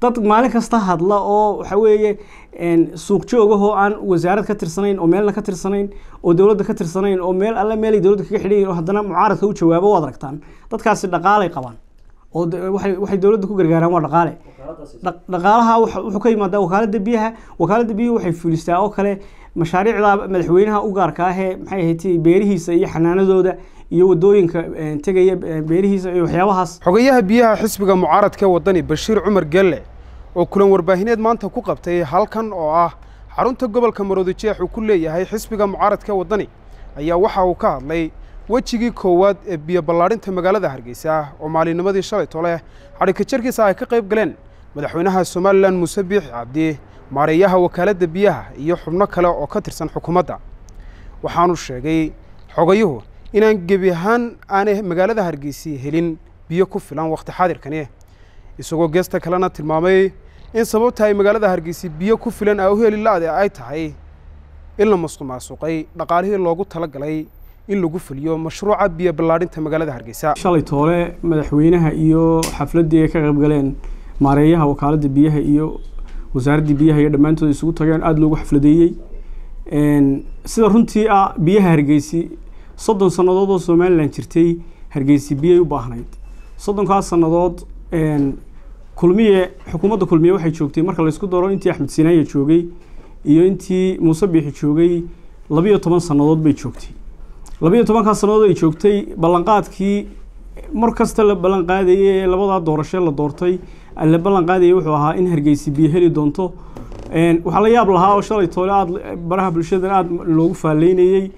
dad maalin kasta hadla oo waxa weeye suuq joogahoo aan wasaarad ka tirsanayn oo meelna ka tirsanayn oo dowladda ka tirsanayn oo meel alle meelay dowladda kaga xidhan yihin oo haddana mucaaradka u jawaabo waad aragtaan dadkaasi dhaqaalay qabaan oo waxay waxay dowladda ku gargaaraan waa dhaqaale dhaqaalaha wuxuu ka yimaadaa wakaaladda biyaha wakaaladda biyuhu waxay fulistaa oo kale mashaariicda madaxweynaha u gaarka ah ee maxay ahayd beerihiisa iyo xanaanadooda iyo wadooyinka tegaya beerihiisa iyo waxyaabahaas xogayaha biyaha xisbiga mucaaradka wadani bashiir cumar gelle oo kulan warbaahineed maanta ku qabtay halkan oo ah xarunta gobolka maroodi jeex uu ku leeyahay xisbiga mucaaradka wadani ayaa waxa uu ka hadlay wejigii koowaad ee biyo ballaadhinta magaalada hargeysa oo maalinimadii shalay tole xadhika jarkiisa ay ka qayb galeen madaxweynaha somalilan muuse biixi cabdi maareeyaha wakaaladda biyaha iyo xubno kale oo ka tirsan xukuumadda waxaanu sheegay xogayuhu inaan gebi ahaan aanay magaalada hargeysi helin biyo ku filan wakhti xaadirkani isagoo geesta kalena tilmaamay in sababta ay magaalada hargeysi biyo ku filan a u heli la-de ay tahay in la masqumaasuqay dhaqaalihii loogu tala galay in lagu fuliyo mashruuca biyo ballaadhinta magaalada hargeysa shalay toole madaxweynaha iyo xafladdii ay ka qayb galeen maareeyaha wakaaladda biyaha iyo wasaaraddii biyaha iyo dhammaantood isugu tageen aada loogu xafladeeyey sida runtii ah biyaha hargeysi soddon sannadood oo somalilan jirtay hargeysi biyay u baahnayd soddonkaas sannadood kulmiye xukuumadda kulmiye waxay joogtay marka laysku daro intii axmed sinaaya joogay iyo intii muuse biixi joogay labiyo toban sannadood bay joogtay labiyo tobankaas sannadood ay joogtay ballanqaadkii mar kasta la ballan qaadayay ee labadaa doorashe la doortay la ballan qaadayay wuxuu ahaa in hargeysi biyo heli doonto waxaa la yaab lahaa oo shalay toole aada baraha bulshadan aada loogu faalleynayey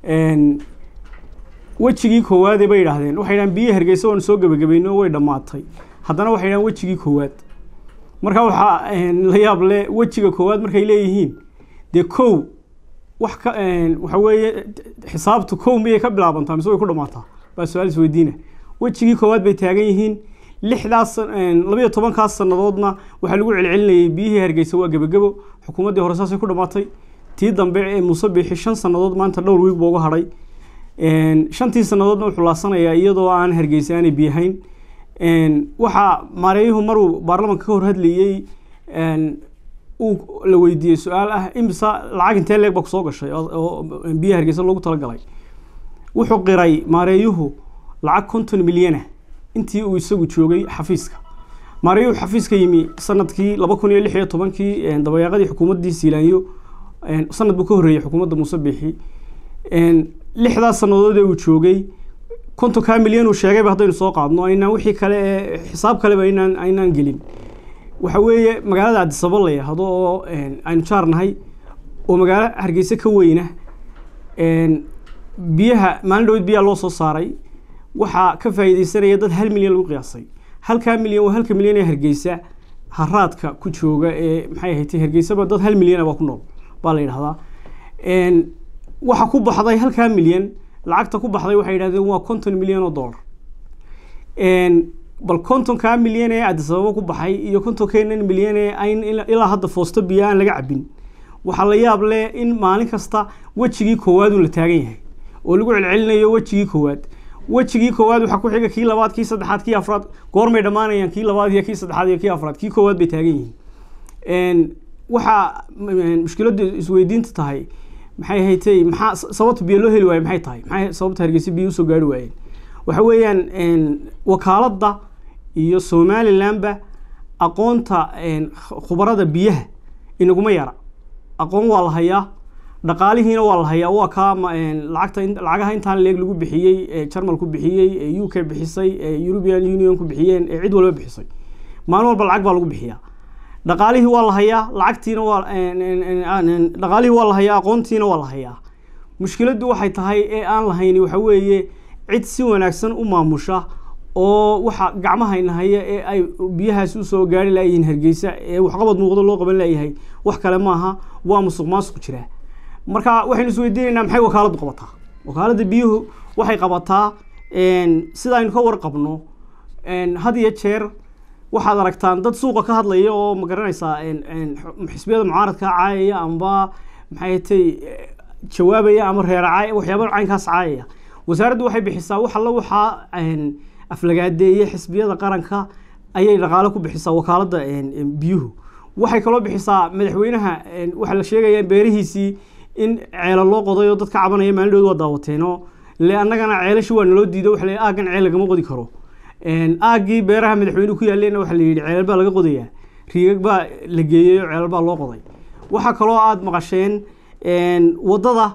wejigii koowaade bay idhaahdeen waxay dhahaan biyihi hargeysa waanu soo gebagabayno way dhammaatay haddana waxay dhahaan wejigii koowaad marka waxaa la yaab le wejiga koowaad markay leeyihiin dee kow wax ka waxa weeye xisaabtu kow miyay ka bilaabantaa mise way ku dhammaataa baa su-aal isweydiina wejigii koowaad bay taagan yihiin lixdaas labiyo tobankaas sannadoodna waxaa lagu celcelinayay biyihii hargeysa waa gebagebo xukuumaddii hore saasay ku dhammaatay tii dambe ee muuse biixi shan sannadood maanta dhowr wiig buu uga hadhay shantii sannadoodna wuxuu laasanayaa iyadoo aan hargeysa aanay biyahayn waxaa maareeyuhu maruu baarlamanka ka hor hadlayey uu la weydiiyey su-aal ah imisa lacag intee leeg baa kusoo gashay oo biyaha hargeysa loogu talagalay wuxuu qiray maareeyuhu lacag konton milyana intii uu isagu joogay xafiiska maareeyuhu xafiiska yimi sanadkii laba kun iyo lix iyo tobankii dabayaaqadii xukuumaddii siilaanyo sanad buu ka horreeyey xukuumadda muuse biixi lixdaas sannadood ee uu joogay kontonkaa milyan uu sheegayba haddaynu soo qaadno aynaan wixii kale ee xisaab kaleba aynaan aynaan gelin waxa weeye magaalada addisabo la yidhaahdo oo aynu jaarnahay oo magaalo hargeysa ka weyna biyaha maalin dhaweyd biyaha loo soo saaray waxaa ka faa'iideysanaya dad hal milyan lagu qiyaasay halkaa milyan waa halka milyan ee hargeysa haraadka ku jooga ee maxay ahayd hargeysaba dad hal milyana baa ku nool baa la yidhahdaa waxa ku baxday halkaa milyan lacagta ku baxday waxay yidhahdeen waa konton milyan oo dollar bal kontonkaa milyan ee addisababo ku baxay iyo kontonkeenan milyan ee ayn ilaa hadda foosto biyo aan laga cabin waxaa la yaab leh in maalin kasta wejigii koowaad uu la taagan yahay oo lagu celcelinayo wejigii koowaad wejigii koowaad waxaa ku xiga kii labaad kii saddexaad kii afraad goormay dhammaanayaan kii labaad iyo kii saddexaad iyo kii afraad kii koowaad bay taagan yihiin waxaa mushkiladdu isweydiinta tahay maxay haytay maxaa sababta biyo loo heli waaye maxay tahay maxay sababta hargeysa biyo usoo gaari waayeen waxa weeyaan wakaaladda iyo somalilandba aqoonta khubarada biyaha inaguma yara aqoon waa la hayaa dhaqaalihiina waa la hayaa waa kaa lacagta lacagaha intaan leeg lagu bixiyey ee jarmalku bixiyey ee u k bixisay ee european unionku bixiyeen ee cid walba bixisay maalin walba lacag baa lagu bixiyaa dhaqaalihii waa la hayaa lacagtiina waa dhaqaalihii waa la hayaa aqoontiina waa la hayaa mushkiladdu waxay tahay ee aan lahayni waxa weeye cid si wanaagsan u maamusha oo waxa gacmahayna haya ee ay biyahaasi usoo gaari laayihiin hargeysa ee waxqabad muuqdo loo qaban laayahay wax kale maaha waa musuq maasuq jiraa marka waxaynu isweydiinaynaa maxay wakaaladdu qabataa wakaaladda biyuhu waxay qabataa sida aynu ka warqabno had iyo jeer waxaad aragtaan dad suuqa ka hadlaya oo ma garanaysaa xisbiyada mucaaradka caayaya amba maxay tay jawaabaya ama reeraca waxyaaba caynkaas caayaya wasaaraddu waxay bixisaa wax alla waxaa aflagaadeeye xisbiyada qaranka ayay dhaqaale ku bixisaa wakaaladda biyuhu waxay kaloo bixisaa madaxweynaha waxaa la sheegaya beerihiisii in ceelo loo qoday oo dadka cabanaya maalindhood waa daawateenoo le annagana ceelashi waa naloo diido waxa la aaggan ceel lagama qodi karo aaggii beeraha madaxweynuhu ku yaalleena waxaa la yidhi ceelal baa laga qodayaa riigag baa la geeyey oo ceelal baa loo qoday waxaa kaloo aada maqasheen waddada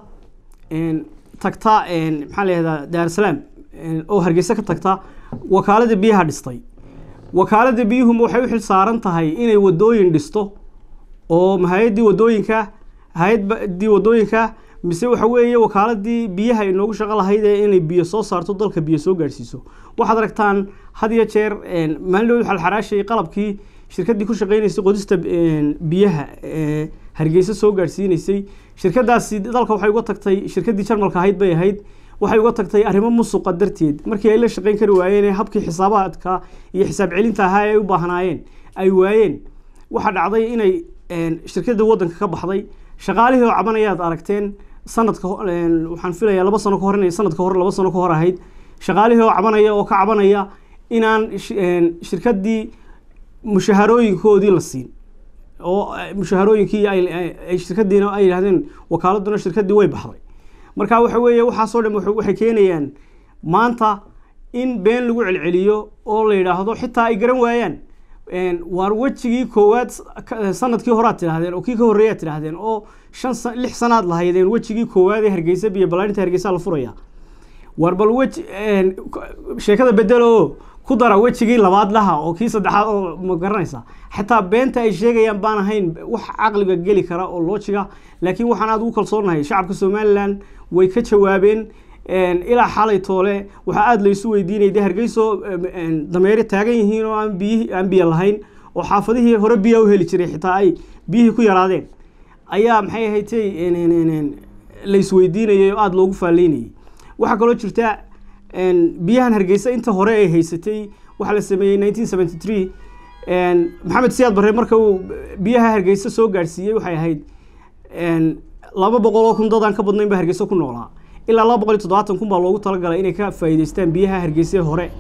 tagta maxaa la yihahdaa daarusalaam oo hargeysa ka tagta wakaaladda biyaha dhistay wakaaladda biyuhu waxay u xil saaran tahay inay wadooyin dhisto oo hay-addii wadooyinka hay-addii wadooyinka mise waxa weeye wakaaladii biyaha inoogu shaqo lahayd ee inay biyo soo saarto dalka biyo soo gaadhsiiso waxaad aragtaan had iyo jeer maalin waxaa la xaraashayay qalabkii shirkaddii ku shaqeynaysay qodista biyaha hargeysa soo gaadhsiinaysay shirkadaasi dalka waxay uga tagtay shirkaddii jarmalka ahayd bay ahayd waxay uga tagtay arrimo musuqa darteed markii ay la shaqeyn kari waayeen habkii xisaabaadka iyo xisaab celinta ahaa ay u baahnaayeen ay waayeen waxaa dhacday inay shirkadda waddanka ka baxday shaqaalihii oo cabanayaad aragteen sanadka waxaan filayaa laba sano ka hor inay sanadka hore laba sano ka hor ahayd shaqaalihii oo cabanaya oo ka cabanaya inaan shirkaddii mushaharooyinkoodii la siin oo mushaharooyinkii ay shirkadiina ay yidhahdeen wakaaladuna shirkaddii way baxday marka waxa weeye waxaasoo dhan waxay keenayaan maanta in been lagu celceliyo oo la yidhaahdo xitaa ay garan waayaan waar wejigii koowaad sanadkii hore aad tidhahdeen oo kii ka horreeya ad tidhahdeen oo shan lix sanaad lahaydeen wejigii koowaad ee hargeysa biyo balaarinta hargeysa la furaya waar bal wej sheekada bedelo ku dara wejigii labaad laha oo kii saddexaad oo ma garanaysa xataa beenta ay sheegayaan baan ahayn wax caqliga geli kara oo loojiga laakiin waxaan aada ugu kalsoonahay shacabka somalilan way ka jawaabeen ilaa xalay toole waxaa aada laysu weydiinay de hargeyso dameere taagan yihiin oo aan biyi aan biyo lahayn oo xaafadihii hore biyaa u heli jiray xitaa ay biyihii ku yaraadeen ayaa maxay ahaydtay laysweydiinayay oo aada loogu faalleynayay waxaa kaloo jirta biyahan hargeysa inta hore ay haysatay waxaa la sameeyey nineteen seventy three maxamed siyaad barre marka uu biyaha hargeysa soo gaadhsiiyey waxay ahayd laba boqol oo kun dadaan ka badnayn baa hargeysa ku noolaa ilaa laba boqol iyo toddobaatan kun baa loogu talagalay inay ka faa'iideystaan biyaha hargeysa hore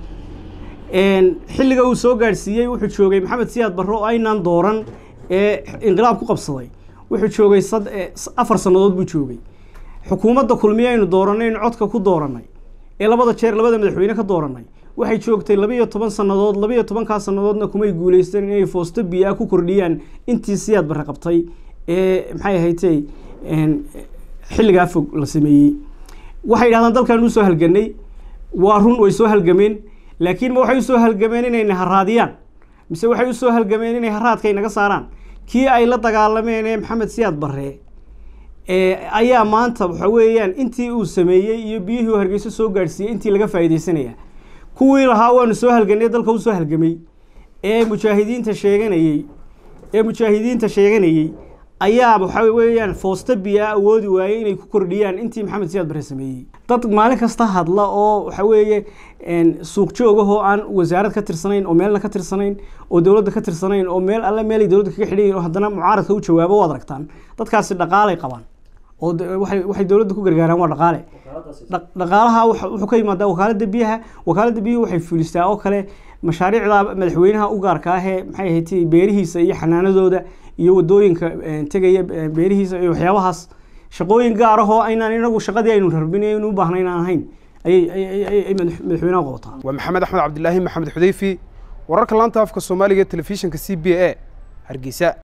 xilliga uu soo gaadhsiiyey wuxuu joogay maxamed siyaad barre oo aynaan dooran ee inqilaab ku qabsaday wuxuu joogay afar sannadood buu joogay xukuumadda kulmiye aynu dooranay aynu codka ku dooranay ee labada jeer labada madaxweyne ka dooranay waxay joogtay labiiyo toban sannadood labiiyo tobankaa sannadoodna kumay guuleysteen inay foosto biyaa ku kordhiyaan intii siyaad barre qabtay ee maxay ahaydtay xilligaa fog la sameeyey waxay yidhahdaan dalkan usoo halganay waa run way soo halgameen laakiin ma waxay usoo halgameen inayna haraadiyaan mise waxay usoo halgameen inay haraadka inaga saaraan kii ay la dagaalameen ee maxamed siyaad barre ayaa maanta waxa weeyaan intii uu sameeyey iyo biyihii uu hargeyso soo gaadhsiiyey intii laga faa'iideysanaya kuwii lahaa waanu soo halganay dalka usoo halgamay ee mujaahidiinta sheeganayey ee mujaahidiinta sheeganayey ayaa waxa weeyaan foosta biyaa awoodi waayey inay ku kordhiyaan intii maxamed siyaad barre sameeyey dad maalin kasta hadla oo waxa weeye suuq joogahoo aan wasaarad ka tirsanayn oo meelna ka tirsanayn oo dowladda ka tirsanayn oo meel alle meelay dowladda kaga xidhan yihin oo haddana mucaaradka u jawaabo waad aragtaan dadkaasi dhaqaalay qabaan oo waxay dowladda ku gargaaraan waa dhaqaale dhaqaalaha wuxuu ka yimaadaa wakaaladda biyaha wakaaladda biyuhu waxay fulistaa oo kale mashaariicda madaxweynaha u gaarka ah ee maxay ahayd beerihiisa iyo xanaanadooda iyo wadooyinka tegaya beerihiisa iyo waxyaabahaas shaqooyin gaar ah oo aynaan inagu shaqadii aynu rarbin aynu u baahnayn aan ahayn ayay madaxweynaha qabataa waa maxamed axmed cabdilaahi maxamed xudeyfi wararka laanta afka soomaaliga telefishinka c b a hargeysa